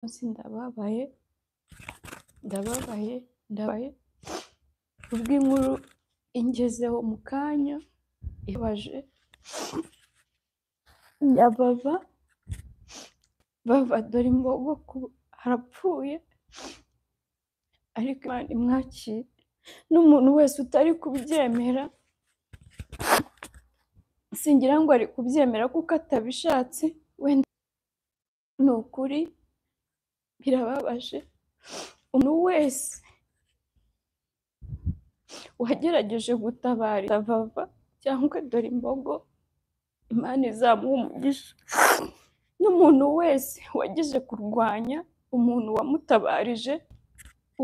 munsi ndababaye ndababaye ndababaye kubw'inkuru ingezeho mu kanya ibabaje nyababa bava dore imbogo ku- harapfuye ariko imana imwakire n'umuntu wese utari kubyemera singira ngo ari kubyemera kuko atabishatse wenda ni ukuri birababaje umuntu wese wagerageje gutabara itavava cyangwa dore imbogo imana izamuha umugisha n'umuntu wese wagize kurwanya umuntu wamutabarije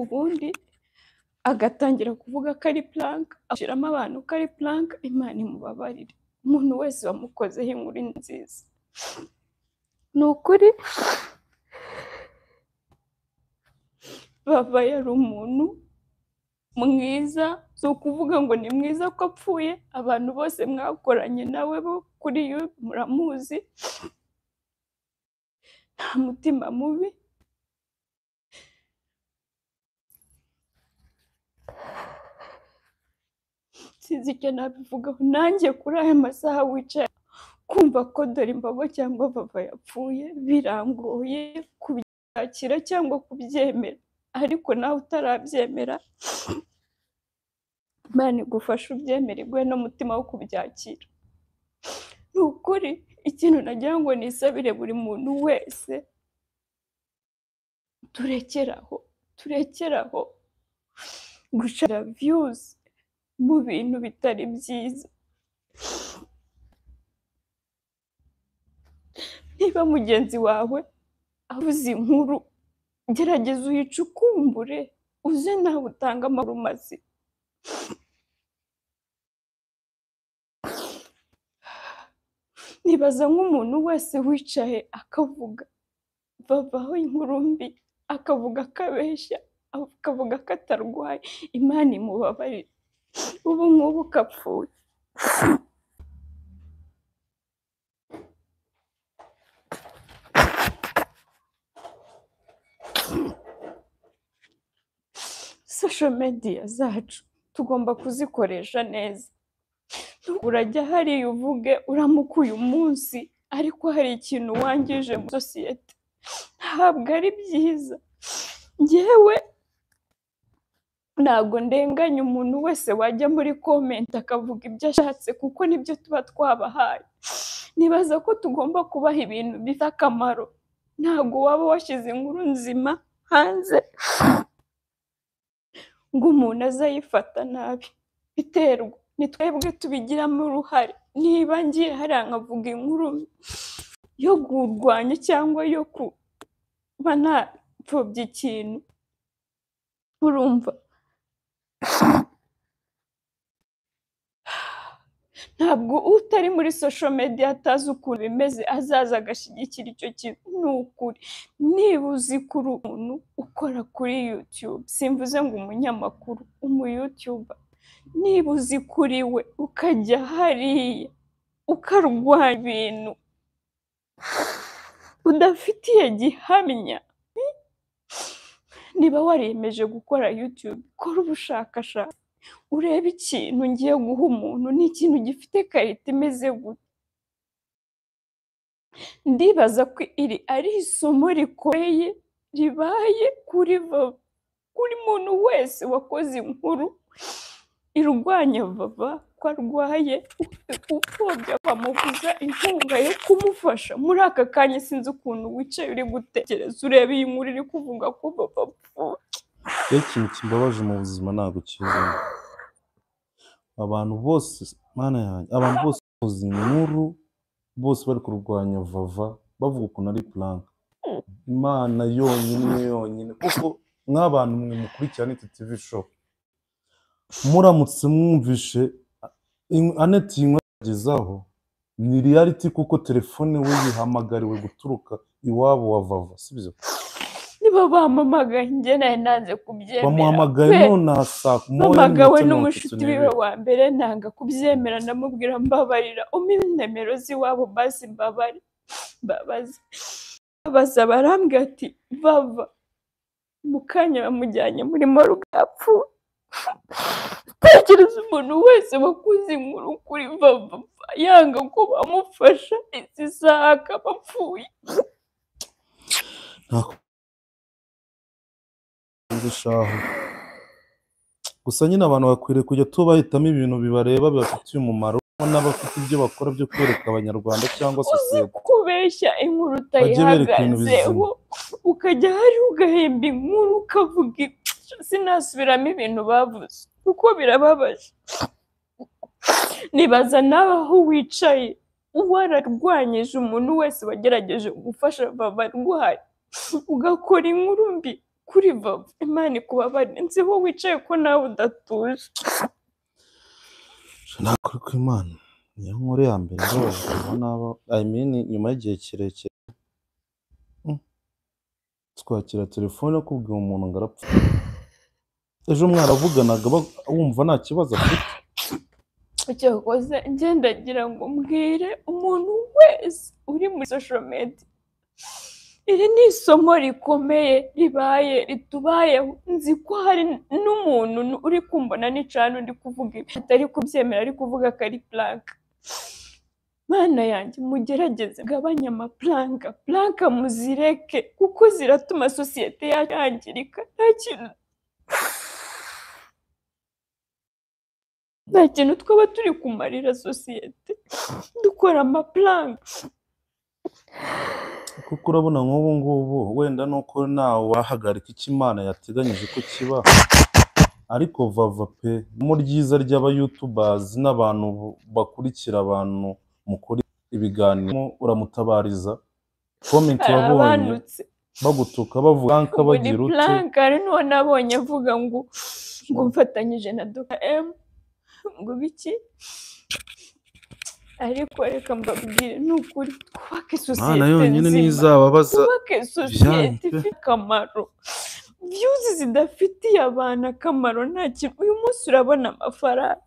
ubundi agatangira kuvuga ko ari plank ashyiramo abantu ko ari plank imana imubabarire umuntu wese wamukozeho inkuru nziza ni ukuri bava yari umuntu mwiza si ukuvuga ngo ni mwiza ko apfuye abantu bose mwakoranye nawe bo kuri yo muramuzi nta mutima mubi sinzi icyo nabivugaho nanjye kuri aya masaha wicaye kumva ko dore imbogo cyangwa bava yapfuye birangoye kubyakira cyangwa kubyemera ariko nawe utarabyemera imana igufashe ubyemere iguhe n'umutima wo kubyakira ni ukuri ikintu nagira ngo nisabire buri muntu wese turekeraho turekeraho gushaka viyuzi mu bintu bitari byiza niba mugenzi wawe avuze inkuru gerageza uyicukumbure uze nawe utange amakuru mazima nibaza nk'umuntu wese wicaye akavuga bavaho inkuru mbi akavuga ko abeshya akavuga ko atarwaye imana imubabarire ubu ngubu kapfuye social media zacu tugomba kuzikoresha neza urajya hariya uvuge uramuka uyu munsi ariko hari ikintu wangije muri sosiyete ntabwo ari byiza ngewe ntabwo ndenganya umuntu wese wajya muri komenti akavuga ibyo ashatse kuko nibyo tuba twabahaye nibaza ko tugomba kubaha ibintu bifite akamaro ntabwo waba washyize inkuru nzima hanze ngo umuntu azayifata nabi biterwa ni twebwe tubigiramo uruhare niba ngiye hariya nkavuga inkuru yo kurwanya cyangwa yo kuba napfobya ikintu urumva ntabwo utari muri social media atazi ukuntu bimeze azaza agashyigikira icyo kintu ni ukuri niba uzi kuri umuntu ukora kuri youtube simvuze ngo umunyamakuru umuyutuba niba uzi kuri we ukajya hariya ukarwanya ibintu udafitiye gihamya niba wariyemeje gukora youtube kora ubushakashatsi urebe ikintu ngiye guha umuntu ni ikintu gifite karita imeze gute ndibaza ko iri ari isomo rikomeye ribaye kuri vava kuri muntu wese wakoze inkuru irwanya vava ko arwaye upfobya bamubuza inkunga yo kumufasha muri aka kanya sinzi ukuntu wicaye uri gutekereza ureba iyi nkuru iri kuvuga ko vava apfuye iyo ikintu kimbabaje mu buzima ntabwo kizamo abantu bose mana yanjye abantu bose bakoze inkuru bose bari kurwanya vava bavuga ukuntu ari puranka imana yonyine yonyine kuko nk'abantu mwe mukurikira aneti tv show muramutse mwumvishe in- aneti iyi nkuru yagezaho ni reality kuko telefone we yihamagariwe guturuka iwabo wa vava sibyo niba bampamagaye njye nari nanze kubyemera bamuhamagaye pe nonaha saa moya mpamagawe n'iminota mirongo itatu n'umushuti wiwe n'ibiri wa mbere nanga kubyemera ndamubwira mbabarira umpe nimero z'iwabo basi mbabare mbabaze abaza barambwira ati bava mu kanya bamujyanye muri morgue yapfuye tekereza umuntu wese wakuze inkuru kuri vava yanga ko bamufasha izi saha akaba apfuye Nzi shahu gusa nyine abantu bakwiriye kujya tuba bahitamo ibintu bibareba bibafitiye umumaro n'abafite ibyo bakora byo kwereka abanyarwanda cyangwa uzi sosiyete kubeshya inkuru Bajye bereka ibintu utayihagazeho ukajya hari ugahemba inkuru ukavuga "Cyo sinasubiramo ibintu bavuze kuko birababaje nibaza nawe aho wicaye wararwanyije umuntu wese wagerageje gufasha baba arwaye ugakora inkuru mbi kuri baba imana ikubabarire nzi aho wicaye ko nawe udatuje nakora ku imana niyo nkuru ya mbere babajijwe n'abo i mean nyuma y'igihe kirekire Mm. twakira telefone akubwira umuntu ngo arapfa ejo mwaravuganaga ba- wumva nta kibazo afite cyakoze ngendagira ngo mbwire umuntu wese uri muri social media iri ni isomo rikomeye ribaye ritubayeho nzi ko hari n'umuntu n- uri kumbona n'icana undi kuvuga ibi atari kubyemera ari kuvuga ko ari plank mana yanjye mugerageze mugabanye amaplanka planka muzireke kuko ziratuma sosiyete yacu yangirika nta kintu nta kintu twaba turi kumarira sosiyete dukora amaplanka kuko urabona nk'ubu ngubu wenda nuko ntawe wahagarika icyo imana yateganyije ko kiba ariko vava pe mu ryiza ry'abayutubazi n'abantu bu- bakurikira abantu mukora ibiganiro uramutabariza komenti wabonye arabanutse bagutuka bavuga nka muri bagira ute planka ari nuwo nabonye avuga ngo ngo mfatanyije na Dr. M ngo biki ariko reka mbabwire ni ukuri twubake Imana sosiyete yonyine nzima. ntizababaza twubake Vianney sosiyete pe. ifite akamaro viyuzi zidafitiye abantu akamaro nta kintu uyu munsi urabona amafaranga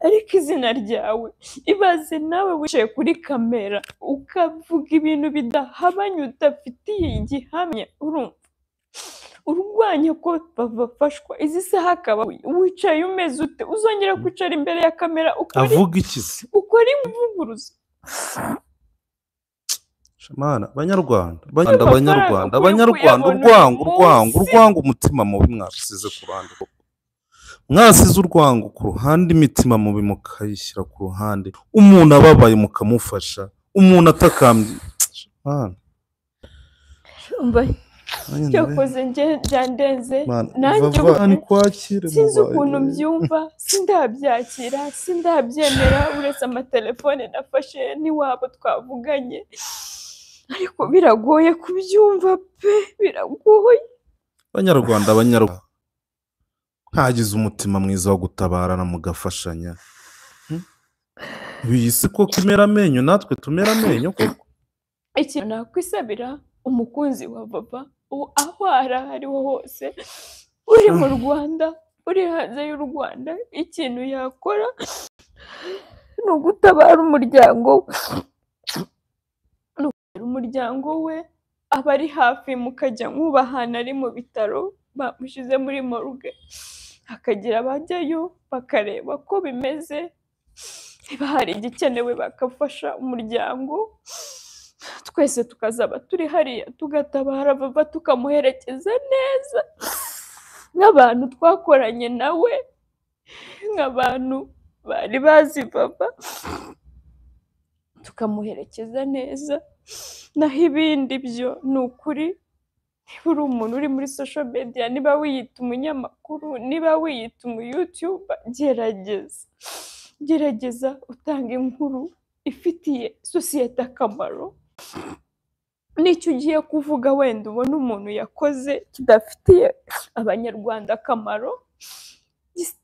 ariko izina ryawe ibaze nawe wicaye kuri kamera ukavuga ibintu bidahabanye udafitiye igihamya urumva urwanya ko bafashwa izi saha akaba wicaye umeze ute uzongera kwicara imbere ya kamera ukora avuga ikizi ukora imvuguruzo Mana, Banyarwanda, Banyarwanda, amafaranga Banyarwanda, ukwiye Abanyarwanda, kuyabona urwango, uyu urwango, munsi. urwango, umutima mubi mwasize ku ruhande. Mwasize urwango ku ruhande, imitima mubi mukayishyira ku ruhande. Umuntu ababaye mukamufasha, umuntu atakambye. Mana, umva nanjye ndabe- cyakoze nge byandenze Mana, nanjye vava, ubu- ni kwakire, sinzi mubaye. ukuntu mbyumva sindabyakira sindabyemera uretse amatelefone nafashe n'iwabo twavuganye ariko biragoye kubyumva pe biragoye Banyarwanda, Abanyarwanda, ntagize umutima mwiza wo gutabarana mugafashanya. Hmm? Iyi si koko imera amenyo, natwe tumera amenyo koko. ikintu nakwisabira umukunzi wa baba u- aho ari aho ari ho hose uri mu rwanda uri hanze y'u rwanda ikintu yakora ni ugutabara umuryango we Ni ugutabara umuryango we aba ari hafi mukajya nkuba ahantu ari mu bitaro bamushyize muri morgue hakagira abajyayo bakareba ko bimeze niba hari igikenewe bagafasha umuryango twese tukazaba turi hariya tugatabara baba tukamuherekeza neza nk'abantu twakoranye nawe nk'abantu bari bazi baba tukamuherekeza neza naho ibindi byo ni ukuri niba uri umuntu uri muri social media niba wiyita umunyamakuru niba wiyita umuyutuba gerageza gerageza utanga inkuru ifitiye sosiyete akamaro n'icyo ugiye kuvuga wenda ubona umuntu yakoze kidafitiye abanyarwanda akamaro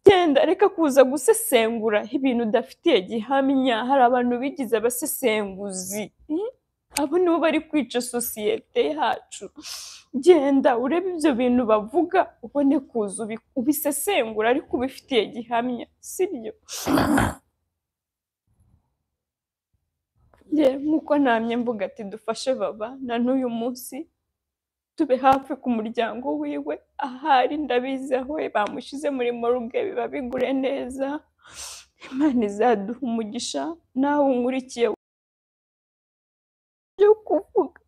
genda reka kuza gusesengura ibintu udafitiye gihamya hari abantu bigize abasesenguzi Mm? abo nibo bari kwica sosiyete yacu genda urebe ibyo bintu bavuga ubone kuza ubi- ubisesengura ariko ubifitiye gihamya sibyo nge nk'uko namye mvuga ati dufashe baba na n'uyu munsi tube hafi ku muryango wiwe ahari ndabizi aho bamushyize muri moruge biba bigure neza imana izaduha umugisha nawe unkurikiye byo kuvuga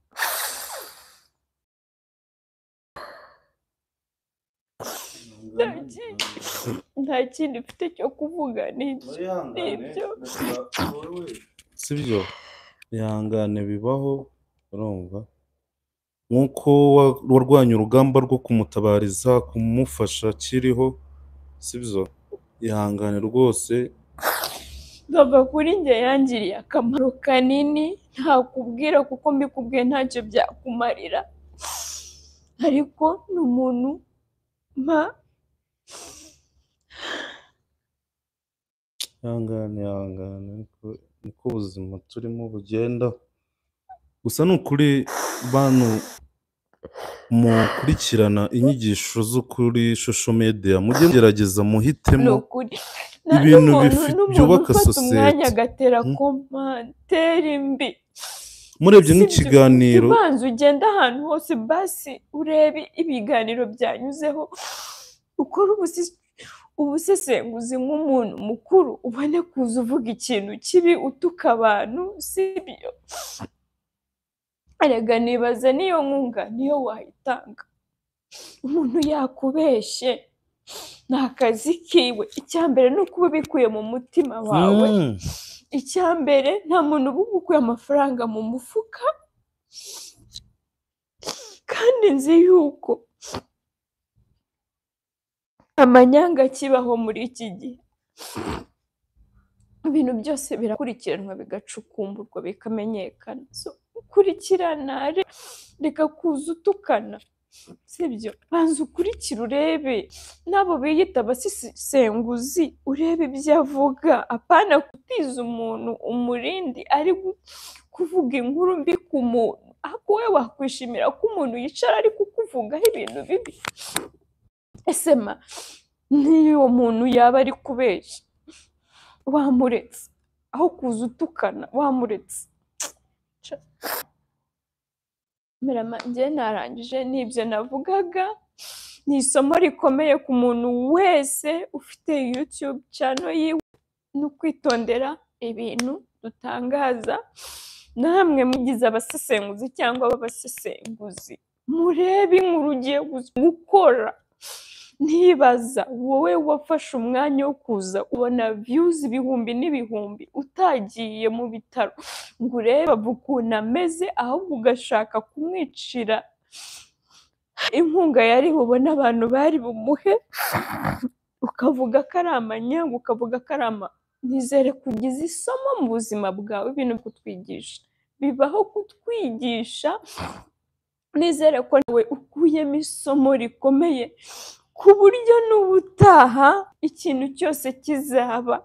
nta kindi mfite cyo kuvuga ni ibyo Nibyo. sibyo ihangane bibaho urumva nk'uko wa- warwanye urugamba rwo kumutabariza kumufasha akiriho sibyo ihangane rwose baba kuri njye yangiriye akamaro kanini ntakubwira kuko mbikubwiye ntacyo byakumarira ariko ni umuntu mpa ihangane ihangane niko niko ubuzima turimo bugenda gusa ni ukuri bantu mukurikirana inyigisho zo kuri social media mujye mugerageza ni muhitemo ukuri Na- ibintu n'umuntu- bifi- n'umuntu byubaka ufata sosiyete. umwanya agatera Hmm. komantere mbi murebye Si ibyo- nk'ikiganiro ubanza ugenda ahantu hose basi urebe ibiganiro byanyuzeho ukore ubusi- ubusesenguzi nk'umuntu mukuru ubone kuza uvuga ikintu kibi utuka abantu sibyo erega nibaza niyo nkunga niyo wayitanga umuntu yakubeshye ni akazi kiwe icya mbere ni ukuba ubikuye mu mutima wawe Mm. icya mbere nta muntu uba ukuye amafaranga mu mufuka kandi nzi yuko amanyanga akibaho muri iki gihe ibintu byose birakurikiranwa bigacukumburwa bikamenyekana so ukurikirana re- reka kuza utukana sibyo banza ukurikire urebe n'abo biyita abasisenguzi urebe ibyo avuga apana kutiza umuntu umurindi ari gu- kuvuga inkuru mbi ku muntu ahubwo wowe wakwishimira ko umuntu yicara ari kukuvugaho ibintu bibi ese ma n'iyo muntu yaba ari kubeshya wamuretse aho kuza utukana wamuretse Mirama, njye narangije n'ibyo navugaga ni isomo rikomeye ku muntu wese ufite yutube cano yiwe no kwitondera ibintu dutangaza namwe mugize abasesenguzi cyangwa b'abasesenguzi murebe inkuru ugiye gu- gukora ntibaza wowe wafashe umwanya wo kuza ubona views ibihumbi n'ibihumbi utagiye mu bitaro ngo urebe avuga ukuntu ameze ahubwo ugashaka kumwicira inkunga yari bubone abantu bari bumuhe ukavuga ko ari amanyanga ukavuga ko ari ama nizere kugize isomo mu buzima bwawe ibintu kutwigisha bibaho kutwigisha nizere ko nawe ukuyemo isomo rikomeye ku buryo n'ubutaha ikintu cyose kizaba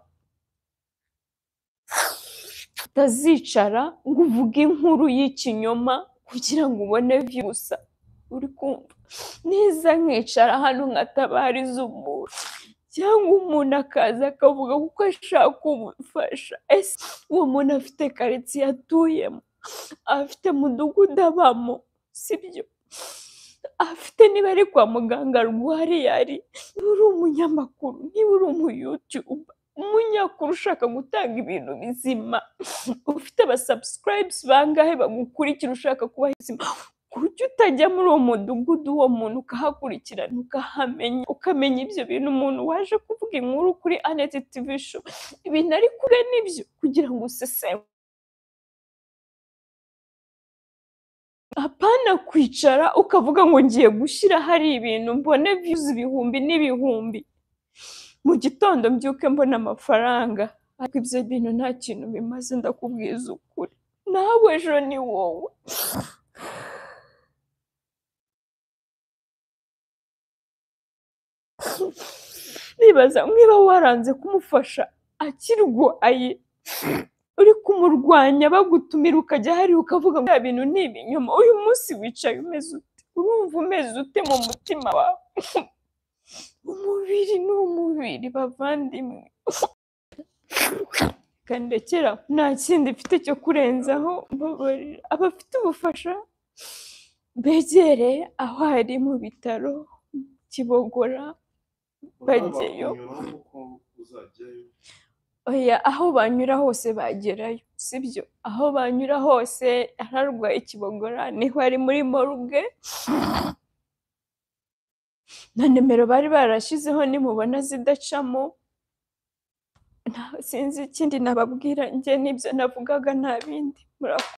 utazicara ngo uvuge inkuru y'ikinyoma kugira ngo ubone view gusa uri kumva niza nkicara hano nkatabariza umuntu cyangwa umuntu akaza akavuga kuko ashaka kumufasha ese uwo muntu afite karitsiye atuyemo afite mudugudu abamo sibyo afite niba ari kwa muganga arwariye ari niba uri umunyamakuru niba uri umuyutubu umunyamakuru ushaka gutanga ibintu bizima ufite abasabusikarayibuzi bangahe bagukurikira ushaka kuba izima kuki utajya muri uwo mudugudu uwo muntu ukahakurikirana ukahamenya ukamenya ibyo bintu umuntu waje kuvuga inkuru kuri aneti tivi sho ibintu ari kure n'ibyo kugira ngo useseme apana kwicara ukavuga ngo ngiye gushyira hari ibintu mbone views ibihumbi n'ibihumbi mu gitondo mbyuke mbona amafaranga ariko ibyo bintu nta kintu bimaze ndakubwiza ukuri nawe ejo ni wowe nibaza niba waranze kumufasha akirwaye uri kumurwanya bagutumira ukajya hari ukavuga ngo bya bintu ni ibinyoma uyu munsi wicaye umeze ute urumva umeze ute mu mutima wawe umubiri ni umubiri bavandimwe kandekera nta kindi mfite cyo kurenzaho mbabarira abafite ubufasha begere aho ari mu bitaro kibogora Bajyayo. oya aho banyura hose bagerayo sibyo aho banyura hose ararwaye kibogora niho ari muri morgue na nimero bari barashyizeho nimubona zidacamo nta sinzi ikindi nababwira njye nibyo navugaga nta bindi murakoze